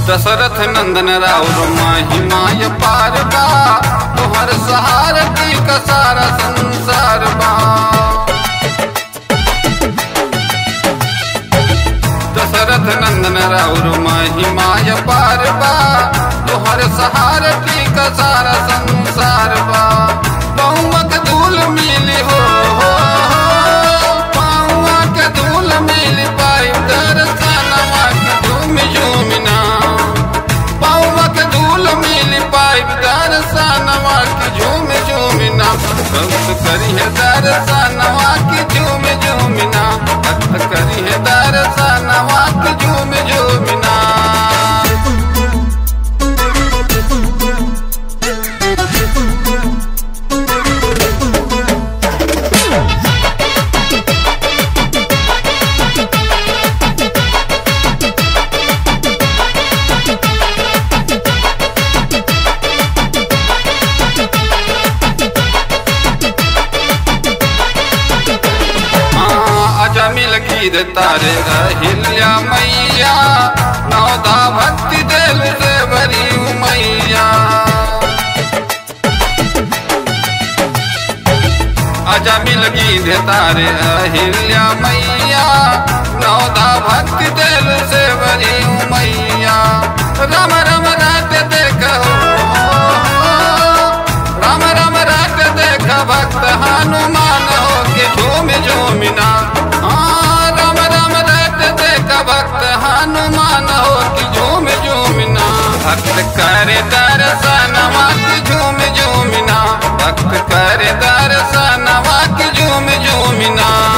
दशरथ नंदन राउर महिमाय पार बा तोहर सहार की का सारा संसार बा दशरथ नंदन राउर महिमाय पार बा तोहर सहार की का सारा संसार बा पौवा के धूल मिली हो हो, हो। पौवा के धूल मिली पाई दर्शनवा की झूम झूमना पौवा के धूल मिली पाई दर्शनवा की झूम झूमना भक्त करी है दर्शनवा की झूम झूमना भक्त करी है दर्शनवा की झूम झूमना आजा मिल गीत तारे अहिल्या मैया नौदा भक्ति दिल से भरी मैया आजा मिल गीत तारे अहिल्या मैया नौदा भक्ति दिल से भरी मैया राम राम रात देख राम राम रात देख भक्त हनुमान हो के झूम झूमिना हाँ राम राम रात देख भक्त हनुमान हो के झूम झूमिना भक्त करे दर्शनवा के झूम झूमिना भक्त करे दर्शनवा के झूम झूमिना